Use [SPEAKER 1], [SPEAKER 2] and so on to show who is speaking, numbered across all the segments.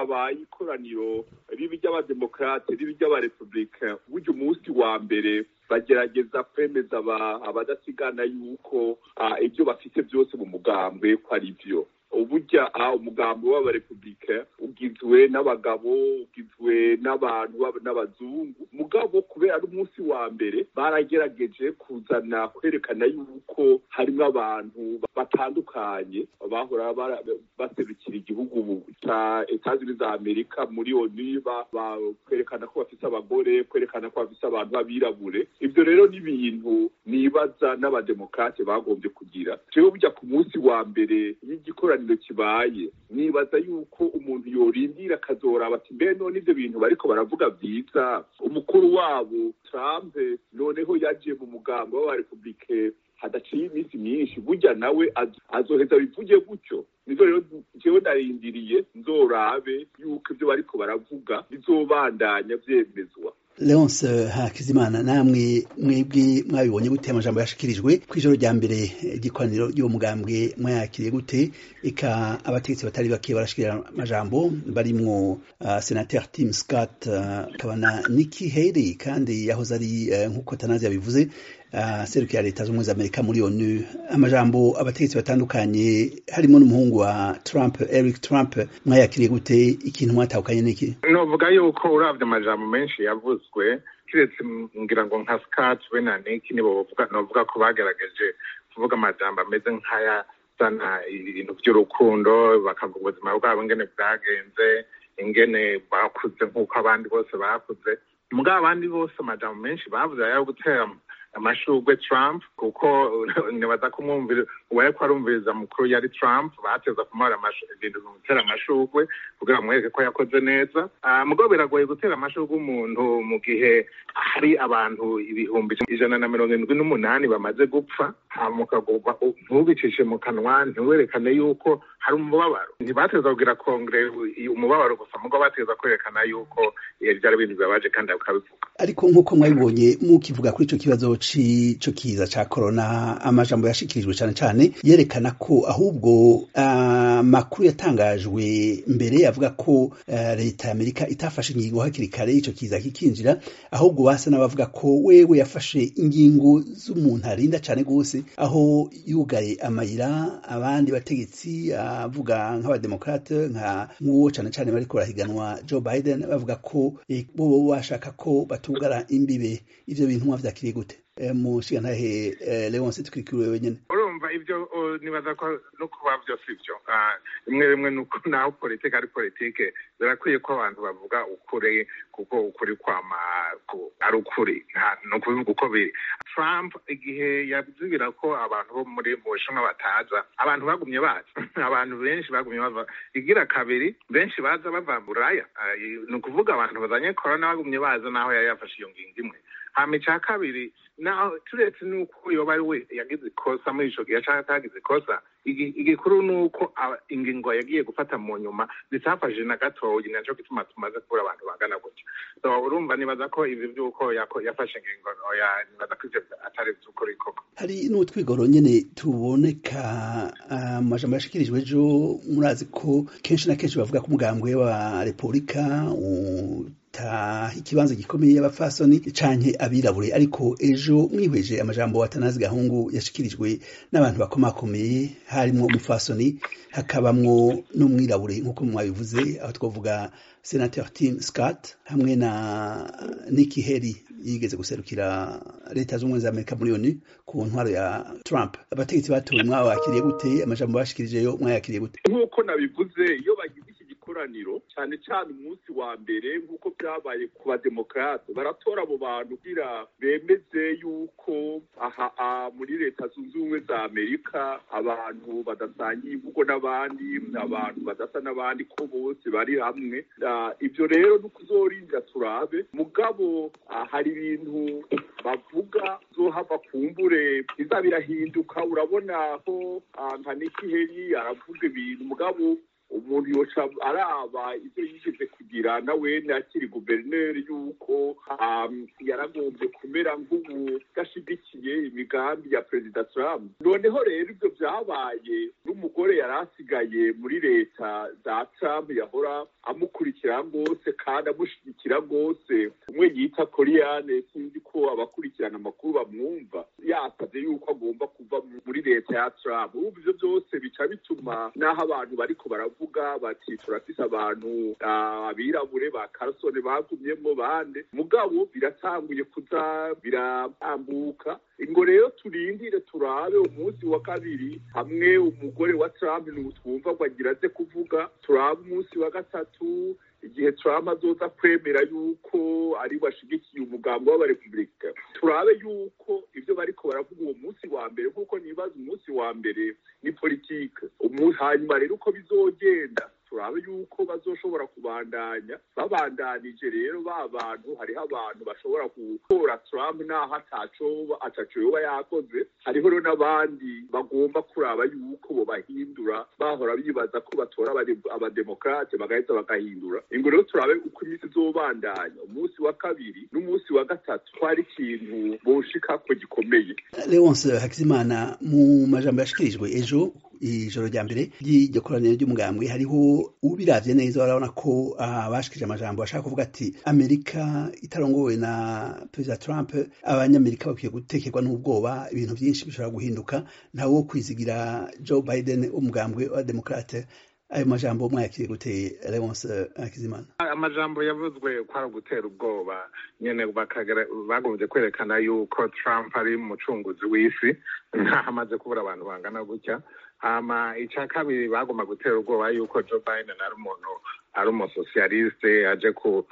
[SPEAKER 1] habaye ikoraniro ribi ry'abademokarate ribi ry'abarepublika burya umunsi wa mbere bagerageza kwemeza abadasigana yuko ibyo bafite byose mu mugambwe ko ari byo uburya umugambi w'abarepublika ugizwe n'abagabo ugizwe n'abantu n'abazungu mugabo kubera ari umunsi wa mbere baragerageje kuzana kwerekana yuko harimo abantu batandukanye bahora baserukira igihugu cya etazini za amerika muri onu kwerekana ko bafite abagore kwerekana ko bafite abantu b'abirabure ibyo rero ni ibintu nibaza n'abademokarate bagombye kugira jewe burya ku munsi wa mbere y'igikoraniro kibaye nibaza yuko umuntu yorindira akazoraba ati mbe none ibyo bintu bariko baravuga byiza umukuru wabo trump noneho yaje mu mugambo w'abarepublike hadaciye iminsi myinshi burya nawe azoheza bivuge gutyo nizo rero jewe ndarindiriye nzorabe yuko ibyo bariko baravuga bizobandanya vyemezwa
[SPEAKER 2] leonce hakizimana namwe mwebwe mwabibonye gute amajambo yashikirijwe ku ijoro rya mbere igikoraniro ry'uwo mugambwe mwayakiriye gute eka abategetsi batari bake barashikira amajambo barimwo uh, senateur tim scott akaba uh, na nikki haley kandi yahoze ari uh, nk'uko tanazi yabivuze uh, serukira leta z'ubumwe za amerika muri onu amajambo abategetsi batandukanye harimo n'umuhungu wa trump eric trump mwayakiriye gute ikintu mwatahukanye n'iki
[SPEAKER 3] novuga yuko uravye amajambo menshi yavuzwe kiretse ngira ngo nka scott we na niki nibo bavuga novuga ko bagerageje kuvuga amajambo ameze nk'aya zana ibintu by'urukundo bakavuga ubuzima bwabo ingene bwagenze ingene bakuze nk'uko abandi bose bakuze mugabo abandi bose amajambo menshi bavuze ayo gutera amashurwe Trump kuko nibaza kumwumvira uwariko arumviriza mukuru yari Trump bateza kumuhora ibintu gutera amashurwe kugira bamwereke ko yakoze neza mugabo biragoye gutera amashurwe umuntu mu gihe hari abantu ibihumbi ijana na mirongo indwi n'umunani bamaze gupfa mukagomba ntubicishe mu kanwa ntiwerekane yuko hari umubabaro ntibateza kugira kongere umubabaro gusa mugabo bateza kwerekana yuko byari ibintu bibabaje kandi bakabivuga
[SPEAKER 2] ariko nk'uko mwabibonye mukivuga kuri ico kibazo c'ico kiza ca corona amajambo yashikirijwe cane cane yerekana ko ahubwo amakuru uh, yatangajwe mbere avuga ko uh, leta ya amerika itafashe ingingo hakiri kare ico kiza kikinjira ahubwo basa n'abavuga ko wewe yafashe ingingo z'umuntu arinda cane gose aho yugaye amayira abandi bategetsi avuga nk'abademokrate nka nk'uwo cane cane bariko barahiganwa joe biden bavuga ko eh, bo bashaka ko batugara imbibe ivyo bintu mwavyakiriye gute mushigantahe leonce twikiriwe wenyene
[SPEAKER 3] urumva ivyo nibaza ko no kuba vyose ivyo rimwe rimwe nuko naho politike ari politike birakwiye ko abantu bavuga ukuri kuko ukuri kwama ari ukuri ni ukubivuga uko biri trump igihe yazibira ko abantu bo muri mu bushinwa bataza abantu bagumye baza abantu benshi bagumye bava igira kabiri benshi baza bava buraya ni ukuvuga abantu bazanye korona bagumye baza naho yari yafashe iyo ngingo imwe hama ica kabiri naho turetse nuko yoba ari we yagize ikosa muri ico gihe canke atagize ikosa igikuru ni uko ingingo yagiye gufata mu nyuma zitafashije na gatoyi naco gituma tumaze kubura abantu bangana gutyo so urumva nibaza ko ivi vy'uko yafashe ingingo oya nibaza ko ivyo atari vy'ukuri koko
[SPEAKER 2] hari n'utwigoro nyene tuboneka amajambo yashikirijwe ejo murazi ko kenshi na kenshi bavuga ko umugambwe wa repubulika taha ikibanza gikomeye y'abafasoni canke abirabure ariko ejo mwihweje amajambo watanazi gahungu yashikirijwe n'abantu bakomakomeye harimwo umufasoni hakabamwo n'umwirabure nk'uko mwabivuze aho twavuga senateur tim scott hamwe na nikki haley yigeze guserukira leta z'ubumwe za amerika muri onu ku ntwaro ya trump abategetsi batowe mwabakiriye gute amajambo bashikirijeyo mwayakiriye gute
[SPEAKER 1] nk'uko nabivuze iyo bagize iki gikoraniro cyane cyane umunsi wa mbere nk'uko byabaye ku bademokrate baratora abo bantu kugira bemeze yuko aha muri leta zunze ubumwe za amerika abantu badasangiye imvugo n'abandi abantu badasa n'abandi ko bose bari hamwe ibyo rero ni ukuzorinda turabe mugabo hari ibintu bavuga zohava kumbure biza birahinduka urabona ko nka nikiheri aravuga ibintu mugabo umuntu yoca araba ivyo yigeze kugira nawene akiri guverineri yuko yaragombye kumera nk'ubudashigikiye imigambi ya perezida trump noneho rero ivyo vyabaye n'umugore yari asigaye muri leta za trump yahora amukurikira rwose kandi amushyigikira rwose umwe yita koriyane sinzi ko abakurikirana amakuru bamwumva yasabye yuko agomba kuva muri leta ya trump ubu ivyo byose bica bituma n'aho abantu bariko baravuga bati turafise abantu abirabure ba karasone bagumyemwo bande mugabo biratanguye kuza biratambuka ingo rero turindire turabe umunsi wa kabiri hamwe umugore wa trump twumva ngo agira aze kuvuga turabe umunsi wa gatatu igihe Trump azoza kwemera yuko ari bashigikiye umugambi w'abarepublika turabe yuko ivyo bariko baravuga uwo munsi wa mbere nk'uko nibaza umunsi wa mbere ni politike hanyuma rero uko bizogenda turabe yuko bazoshobora kubandanya babandanije rero ba bantu hariho abantu bashobora gutora Trump naho ataco ataco yoba yakoze hariho rero n'abandi bagomba kuraba yuko bobahindura bahora bibaza ko batora abademokrate bagaheza bagahindura ingo rero turabe uko iminsi izobandanya umunsi wa kabiri n'umunsi wa gatatu ko hari ikintu boshikako gikomeye
[SPEAKER 2] leonce hakizimana mu majambo yashikirijwe ejo ijoro rya mbere ry'iryo koraniro ry'umugambwe hariho ubiravye neza barabona ko abashikije amajambo bashaka kuvuga ati amerika itarongowe na perezida trump abanyamerika bakwiye gutekerwa n'ubwoba ibintu byinshi bishobora guhinduka ntawe wo kwizigira joe biden umugambwe wa demokrate ayo majambo mwayakiriye gute leonce hakizimana
[SPEAKER 3] amajambo yavuzwe ko ari ugutera ubwoba nyene bagombye kwerekana yuko trump ari umucunguzi w'isi ntaho amaze kubura abantu bangana gutya hama icya kabiri bagomba gutera ubwoba yuko joe biden ari umuntu ari umusosiyaliste aje ku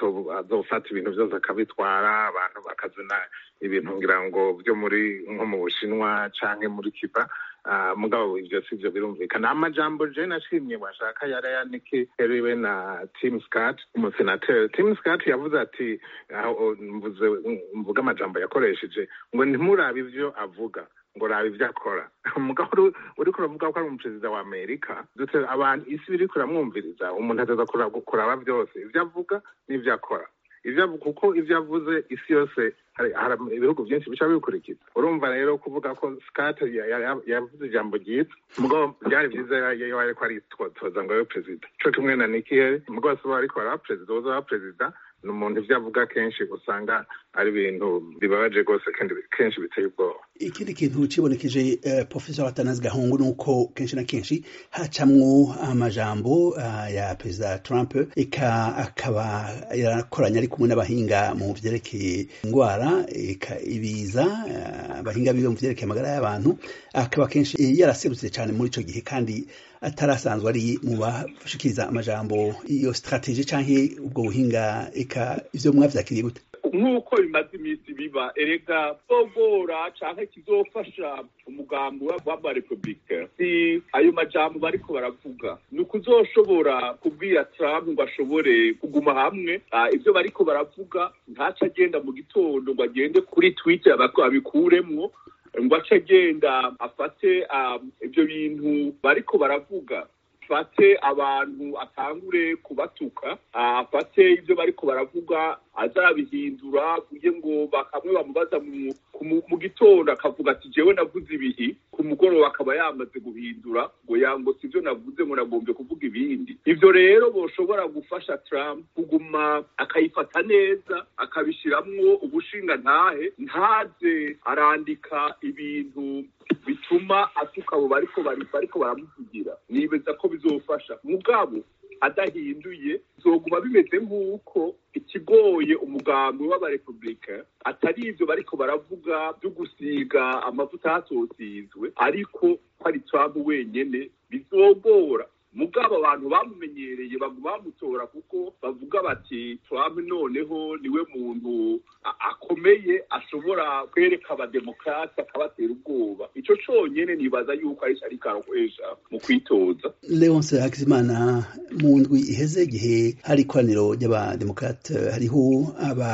[SPEAKER 3] azofata ibintu byose akabitwara abantu bakazana ibintu ngira ngo byo muri nko mu bushinwa canke muri kiba mugabo ivyo si vyo birumvikana amajambo je nashimye washaka yari yanike heriwe na tim scott umusenateri tim scott yavuze ati mvuze mvuga amajambo yakoresheje ngo ntimurabe ivyo avuga ngo raba ivyo akora mugabo uriko uravuga ko ari umuperezida wa amerika dute abantu isi biriko iramwumviriza umuntu ateza kuraba vyose ivyo avuga n'ivyo akora ivyo kuko ivyo avuze isi yose hari ibihugu byinshi bica bikurikiza urumva rero kuvuga ko scott yavuze ijambo ryiza mugabo byari vyiza iyo ariko aritoza ngo abe perezida co kimwe na nikiyeri mugabo si ariko araba perezida uza aba perezida ni umuntu ivyo avuga kenshi usanga ari ibintu bibabaje rwose kandi kenshi biteye ubwoba
[SPEAKER 2] ikindi kintu cibonekeje uh, professor atanazi gahungu ni uko kenshi na kenshi hacamwo amajambo uh, ya perezida trump eka akaba yarakoranye ari kumwe n'abahinga mu vyerekeye ingwara eka ibiza abahinga uh, biwe mu vyerekeye amagara y'abantu akaba kenshi yaraserutse cyane muri ico gihe kandi atarasanzwe ari mu bashikiriza amajambo iyo strategie canke ubwo buhinga eka ivyo mwavyakiriye gute
[SPEAKER 1] nk'uko bimaze iminsi biba erega zogora canke kizofasha umugambi w'abarepublika si ayo majambo bariko baravuga ni ukuzoshobora kubwira trump ngo ashobore kuguma hamwe ivyo bariko baravuga ntaco agenda mu gitondo ngo agende kuri twitter abikuremwo ngo ace agenda afate ibyo bintu bariko baravuga afate abantu atangure kubatuka afate ibyo bariko baravuga azabihindura kugira ngo bakamwe bamubaza mu gitondo akavuga ati jewe navuze ibihi ku mugoroba akaba yamaze guhindura ngo yango sivyo navuze ngo nagombye kuvuga ibindi ivyo rero boshobora gufasha Trump kuguma akayifata neza akabishiramwo ubushinga ntahe ntaze arandika ibintu bituma atuka abo bariko bariko baramuvugira nibeza ko bizofasha mugabo adahinduye zoguma bimeze nk'uko ikigoye umugambi w'abarepublika atari ivyo bariko baravuga vyo gusiga amavuta hasosizwe ariko ko ari Trump wenyene bizogora mugabo abantu bamumenyereye baguma bamutora kuko bavuga bati Trump noneho niwe muntu akomeye ashobora kwereka abademokrasi akabatera ubwoba ico conyene nibaza yuko ari ariko arakoresha mu kwitoza
[SPEAKER 2] leonce hakizimana mu ndwi iheze igihe hari ikoraniro ry'abademokrate hariho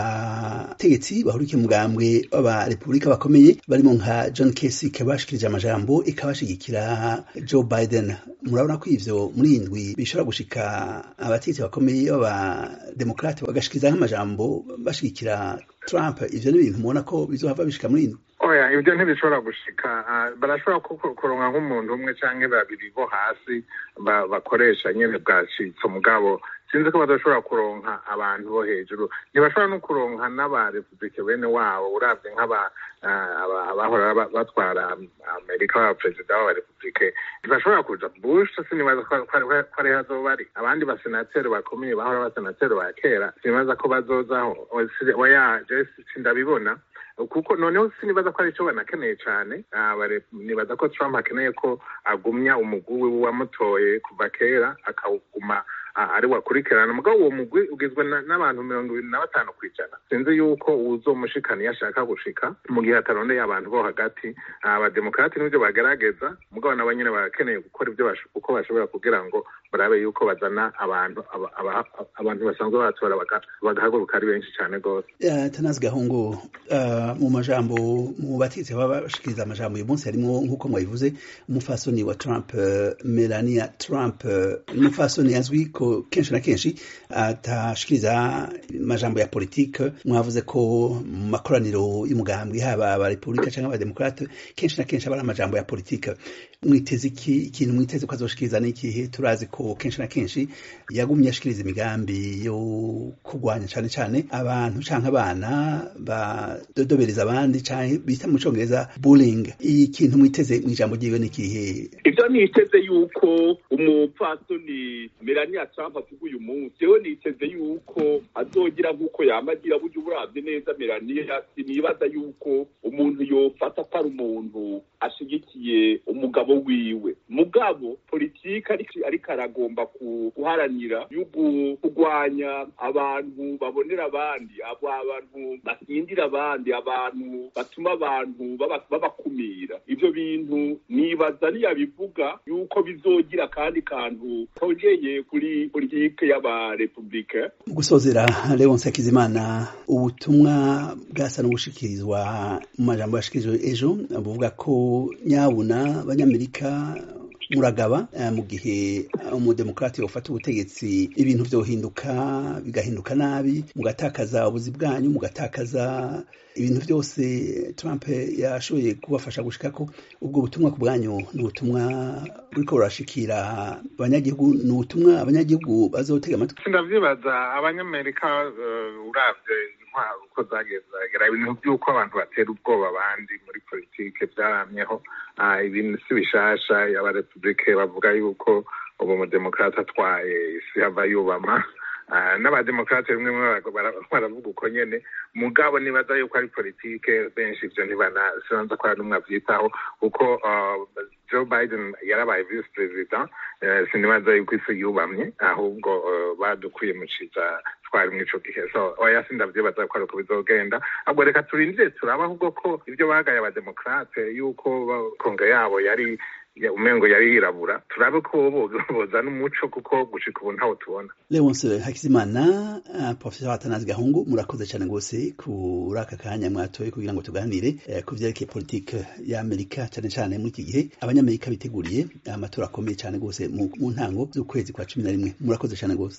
[SPEAKER 2] abategetsi bahurikiye umugambwe w'abarepubulika bakomeye barimo nka john kasich bashikirije amajambo ikabashigikira joe biden murabona ko ivyo ibiganiro muri indwi bishobora gushika abatetsi bakomeye b'abademokrate bagashikiriza nk'amajambo bashigikira Trump ivyo ni ibintu mubona ko bizohava bishika muri indwi
[SPEAKER 3] oya ibyo ntibishobora gushika barashobora kuronka nk'umuntu umwe canke babiri bo hasi bakoresha nyene bwacitse mugabo sinzi ko badashobora kuronka abantu bo hejuru ntibashobora no kuronka n'abarepublike bene wabo uravye nk'abahora batwara amerika b'abaperezida b'abarepublike ntibashobora kuja bush sinibaza ko ariho azoba ari abandi basenateri bakomeye bahora abasenateri ba kera sinibaza ko bazozaho oya je sindabibona kuko noneho sinibaza ko ari cyo banakeneye cyane nibaza ko trump akeneye ko agumya umugwi we wamutoye kuva kera akawuguma ari wakurikirana mugabo uwo mugwi ugizwe n'abantu mirongo ibiri na batanu ku ijana sinzi yuko uzomushikana iyo ashaka gushika mu gihe atarondeye abantu bo hagati abademokrati n'ibyo bagerageza mugabo nabo nyine barakeneye gukora ibyo uko bashobora kugira ngo barabe yuko bazana abantu abantu basanzwe batora bagahaguruka ari benshi cyane rwose
[SPEAKER 2] tanazi gahungu mu majambo mu batitse baba bashikiriza amajambo uyu munsi harimo nk'uko mwabivuze umufasoni wa trump melania trump umufasoni azwi ko kenshi na kenshi atashikiriza amajambo ya politike mwavuze ko mu makoraniro y'umugambwe haba abarepublika cyangwa abademokrate kenshi na kenshi aba ari amajambo ya politike mwiteze iki ikintu mwiteze ko azoshikiriza n'ikihe turazi ko kenshi na kenshi yagumye ashikiriza imigambi yo kurwanya cyane cyane abantu canke abana badodobereza abandi canke bita mu congereza bullying ikintu mwiteze mw'ijambo ryiwe n'ikihe
[SPEAKER 1] ivyo niteze yuko umupfasoni melania trump avuga uyu munsi jewe niteze yuko azogira nk'uko yamagira burya uburavye neza melania sinibaza yuko umuntu yofata ko ari umuntu ashigikiye umugabo wiwe mugabo politiki ariko aragomba guharanira yugu kurwanya abantu babonera abandi abo abantu basindira abandi abantu batuma abantu babakumira ivyo bintu nibaza niyabivuga yuko bizogira kandi kantu kongeye kuri politike y'abarepublike
[SPEAKER 2] mu gusozera leonce hakizimana ubutumwa bwasa n'ubushikirizwa mu majambo yashikirijwe ejo buvuga ko nyabuna abanyamerika muragaba mu gihe umudemokrati ufata ubutegetsi ibintu vyohinduka bigahinduka nabi mugatakaza ubuzi bwanyu mugatakaza ibintu byose Trump yashoboye kubafasha gushikako ubwo butumwa ku bwanyu ni ubutumwa buriko burashikira abanyagihugu ni ubutumwa abanyagihugu bazotega amatwi
[SPEAKER 3] ndavyibaza abanyamerika uravye intwaro uko zagezagera ibintu by'uko abantu batera ubwoba abandi muri politike byaramyeho ibintu si bishasha abarepublike bavuga yuko ubu umudemokrate atwaye isi hava yubama n'abademokrate rimwe baravuga uko nyene mugabo nibaza yuko ari politike benshi ivyo ntibanasanza ko n'umwe avyitaho kuko joe biden yarabaye vice president sinibaza yuko isi yubamye ahubwo badukwiye mu ciza twari muri ico gihe so oya sindavyibaza ko ari uko bizogenda ahubwo reka turindire turaba ahubwo ko ivyo bagaye abademokrate yuko kongre yabo yari umengo yari yirabura turabe ko bozana umuco kuko gushika ubu ntawo tubona
[SPEAKER 2] leonce hakizimana uh, professor atanazi gahungu murakoze cyane rwose kuri aka kanya mwatoye kugira ngo tuganire uh, ku vyerekeye politike y'amerika cyane cyane muri iki gihe abanyamerika biteguriye amatora akomeye cyane rwose mu ntango z'ukwezi kwa cumi na rimwe murakoze cyane rwose